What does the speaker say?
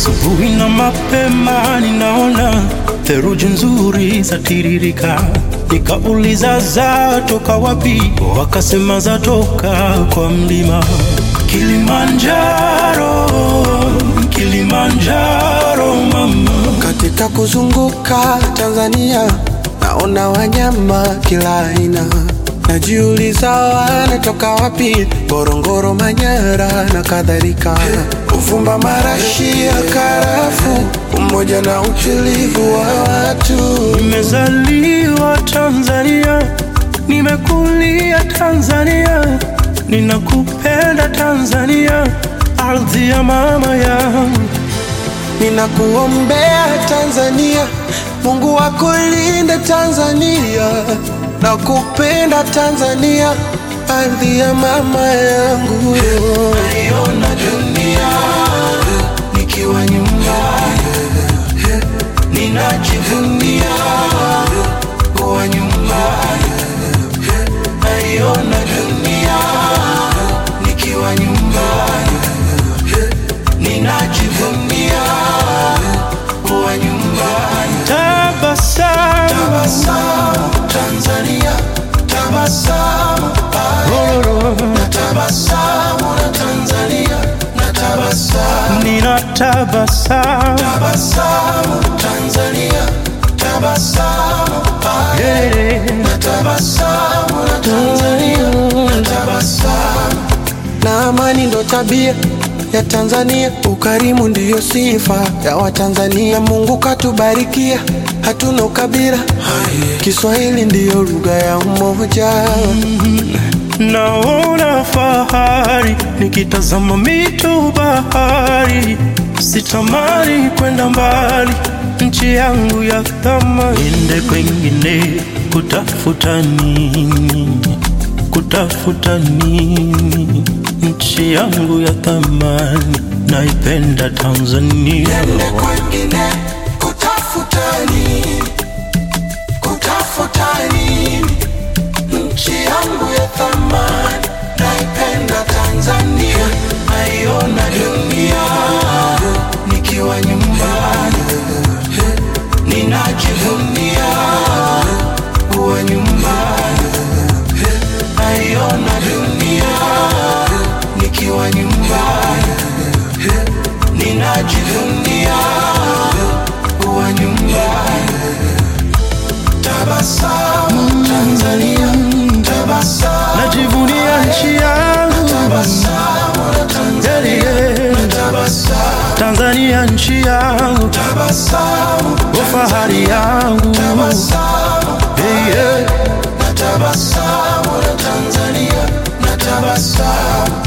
Asubuhi na mapema ninaona theluji nzuri zatiririka, nikauliza zatoka wapi? Wakasema zatoka kwa mlima Kilimanjaro, Kilimanjaro mama. Katika kuzunguka Tanzania naona wanyama kila aina, najiuliza wanatoka wapi? Ngorongoro, Manyara na kadhalika. Uvumba, marashi ya karafu, umoja na utulivu wa watu. Nimezaliwa Tanzania, nimekulia Tanzania, ninakupenda Tanzania, ardhi ya mama yangu. Ninakuombea Tanzania, Mungu akulinde Tanzania, nakupenda Tanzania, ardhi ya mama yangu. Naiona dunia nikiwa nyumbani, ninajivunia kuwa nyumbani. Naiona dunia nikiwa nyumbani, ninajivunia kuwa nyumbani. Tabasamu, tabasamu Tanzania, tabasamu na tabasamu na Tanzania na tabasamu nina tabasamu tabasamu Tanzania tabasamu yeah. na tabasamu na Tanzania na tabasamu na amani ndo tabia ya Tanzania, ukarimu ndiyo sifa ya Watanzania. Mungu katubarikia, hatuna ukabila, Kiswahili ndiyo lugha ya umoja. Naona fahari nikitazama mito, bahari, sitamani kwenda mbali, nchi yangu ya thamani. Niende kwengine kutafuta nini? Kutafuta nini? Nchi yangu ya thamani, naipenda Tanzania. Niende kwengine kutafuta nini? Kutafuta nini? Nchi yangu ya thamani, naipenda Tanzania. Naiona dunia nikiwa nyumbani, ninajivunia kuwa nyumbani. Naiona dunia nikiwa nyumbani, ninajivunia kuwa nyumbani. Tabasamu Tanzania, tabasamu, najivunia nchi yangu. Tabasamu na Tanzania, tabasamu, Tanzania nchi yangu. Tabasamu, fahari yangu. Tabasamu, hey, yeah. na tabasamu na Tanzania, na tabasamu